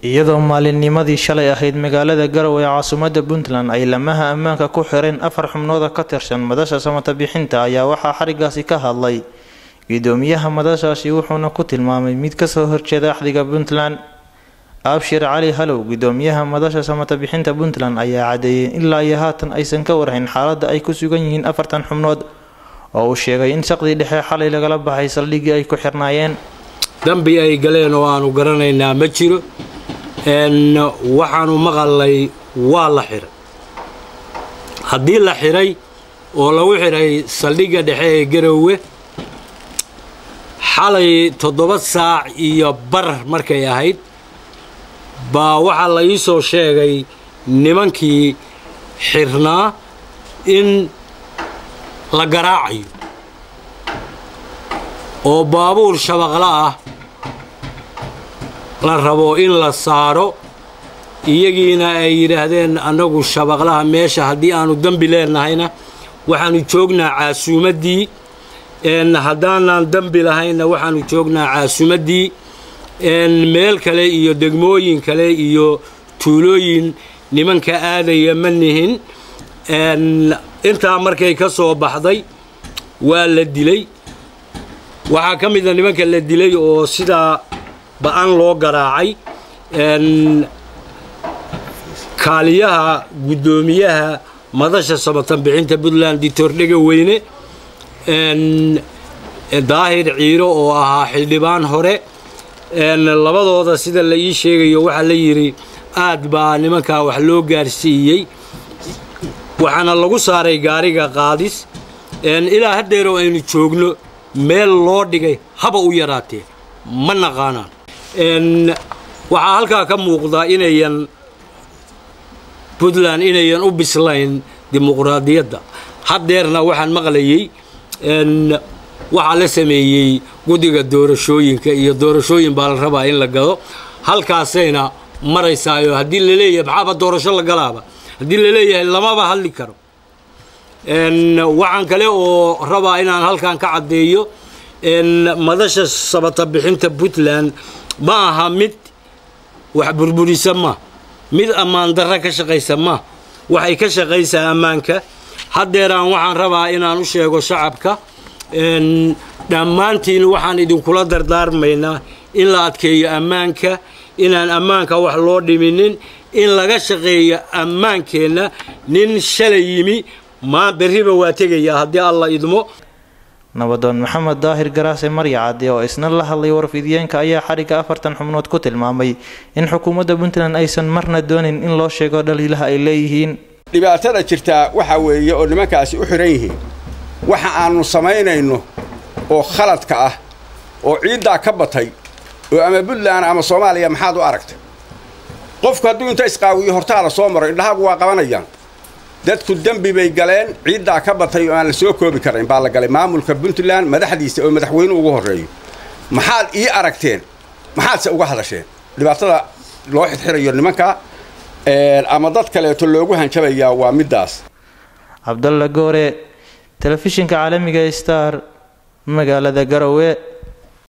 iyadoo maalinnimadii shalay ahayd magaalada garowe ee caasimadda puntland ay lamaha ammaanka ku xireen afar xubnooda ka tirsan madasha samata bixinta ayaa waxaa xarigaasi ka hadlay gudoomiyaha madashaasi wuxuuna ku tilmaamay mid kasoo horjeeda axdiga puntland abshir cali halow gudoomiyaha madasha samata bixinta puntland ayaa cadeeyay ilaa iyo haatan aysan ka warhayn xaaladda ay ku sugan yihiin afartan xubnood oo uu sheegay in saqdii dhexe xalay lagala baxay saldhiggii ay ku xirnaayeen dambi ay galeen oo aanu garanaynaa ma jiro waxaanu maqalnay waa la xiray haddii la xiray oo lagu xiray saldhigga dhexe ee garowe xalay toddoba saac iyo bar markay ahayd baa waxaa la ii soo sheegay nimankii xirnaa in la garaacayo oo baabuur shabaqla ah la rabo in la saaro iyagiina ay yidhaahdeen annagu shabaqlaha meesha haddii aanu dembi leenahayna waxaanu joognaa caasuumaddii haddaanaan dembi lahaynna waxaanu joognaa caasumaddii meel kale iyo degmooyin kale iyo tuulooyin nimanka aadaya ma nihin intaa markay ka soo baxday waa la dilay waxaa ka mida nimanka la dilay oo sidaa ba-an loo garaacay kaaliyaha guddoomiyaha madasha samatan bixinta puntland dictor dhega weyne daahir ciiro oo ahaa xildhibaan hore labadooda sida la ii sheegayo waxaa la yidhi aad baa nimankaa wax loo gaarsiiyey waxaana lagu saaray gaariga qaadis ilaa haddeeroo aynu joogno meel loo dhigay haba u yaraatee ma naqaanaan waxaa halkaa ka muuqda inayan puntland inayan u bislayn dimuqraadiyadda haddeerna waxaan maqlayey waxaa la sameeyey guddiga doorashooyinka iyo doorashooyin baa la rabaa in la gado halkaasayna maraysaayo haddii laleeyahay maxaaba doorasho la galaaba haddii laleeyahay lamaba hadli karo waxaan kale oo rabaa inaan halkan ka caddeeyo madasha sabata bixinta puntland ma aha mid wax burburisa ma mid ammaan darra ka shaqaysa ma waxay ka shaqaysaa ammaanka haddeeraan waxaan rabaa inaan u sheego shacabka dhammaantiin waxaan idinkula dardaarmaynaa in la adkeeyo ammaanka inaan ammaanka wax loo dhiminin in laga shaqeeyo ammaankeenna nin shalay yimi maa berriba waa tegayaa haddii alla idmo nabadoon maxamed daahir garaase marya cadde oo isna la hadlay warfidiyeenka ayaa xarigga afartan xubnood ku tilmaamay in xukuumadda puntland aysan marna doonin in loo sheego dhaliilaha ay leeyihiin dhibaatada jirtaa waxaa weeye oo nimankaasi u xihan yihiin waxa aannu samaynayno oo khaladka ah oo ciiddaa ka batay oo ama puntland ama soomaaliya maxaad u aragtay qofku hadduu inta isqaawiyo hortaala soo maro indhahaagu waa qabanayaan dadku dembi bay galeen ciiddaa ka batay oo aan la soo koobi karayn baa la galay maamulka puntland madaxdiisa oo madaxweyne ugu horreeyo maxaad ii aragteen maxaadse uga hadasheen dhibaatada loo xidxirayo nimanka ama dad kaleeto loogu hanjabayaa waa middaas cabdalla goore telefishinka caalamiga star magaalada garowe